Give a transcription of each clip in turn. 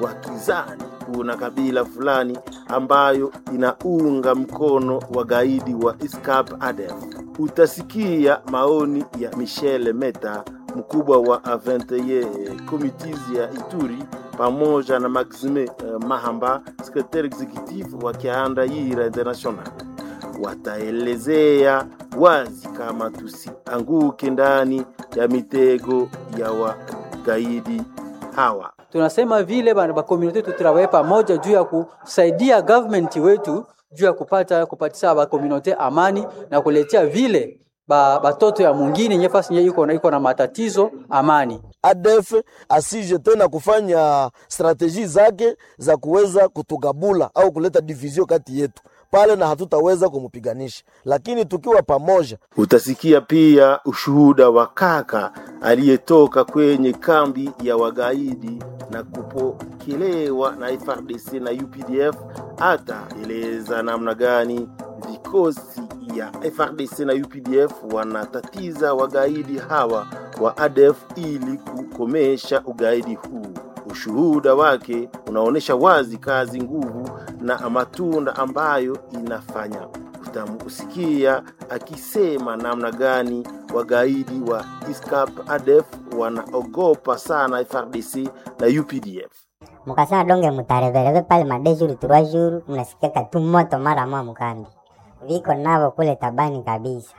wakizani kuna kabila fulani ambayo inaunga mkono wagaidi wa ISCAP ADF. Utasikia maoni ya Michel Meta, mkubwa wa Aventeye Committees ya Ituri, pamoja na Maxime uh, Mahamba, secretary executive wa Kianda-Yira International. Wataelezea wazi kama tusianguke ndani ya mitego ya wagaidi hawa. tunasema vile bana ba community tutrawaye pamoja juu ya kusaidia government wetu juu ya kupata kupatia ba community amani na kuletea vile ba batoto ya mwingine nyefasi nye iko na iko na matatizo amani. ADF asije tena kufanya strateji zake za kuweza kutugabula au kuleta division kati yetu pale, na hatutaweza kumupiganisha, lakini tukiwa pamoja. Utasikia pia ushuhuda wa kaka aliyetoka kwenye kambi ya wagaidi na kupokelewa na FARDC na UPDF, hata eleza namna gani vikosi ya FARDC na UPDF wanatatiza wagaidi hawa wa ADF ili kukomesha ugaidi huu. Ushuhuda wake unaonyesha wazi kazi, nguvu na matunda ambayo inafanya. Utamusikia akisema namna gani wagaidi wa ISCAP ADF wanaogopa sana FARDC na UPDF. mukasema donge mutarevereve pale made jour trois jours, mnasikaka tu moto mara mwa mkambi viko navo kule tabani kabisa.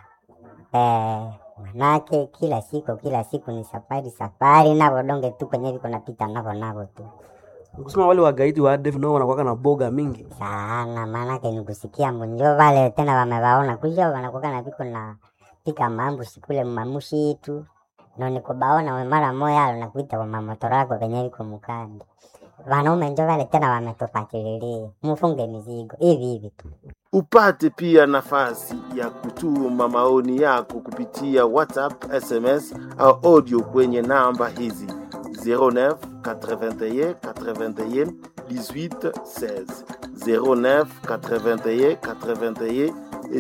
Eh, manake kila siku kila siku ni safari safari, navo donge tu kwenye viko napita navo navo tu kusema wale wagaidi wa ADF nao wanakuwaka na boga mingi sana, maanake ni kusikia mbunjo vale tena wamewaona kuja wanakuwa na viko na pika mambo sikule mamushi itu no nikubaona we mara moya alo nakuita kwa mamotora yako venye viko mukandi wanaume njo vale tena wametupatililia mufunge mizigo hivi hivi tu Upate pia nafasi ya kutuma maoni yako kupitia WhatsApp, SMS au audio kwenye namba hizi 09 81 81 18 16 09 81 81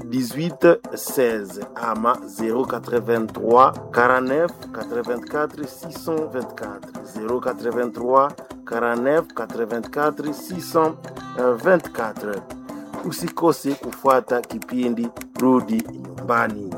18 16 ama 083 49 84 624 083 49 84 624 usikose kufuata kipindi Rudi Nyumbani.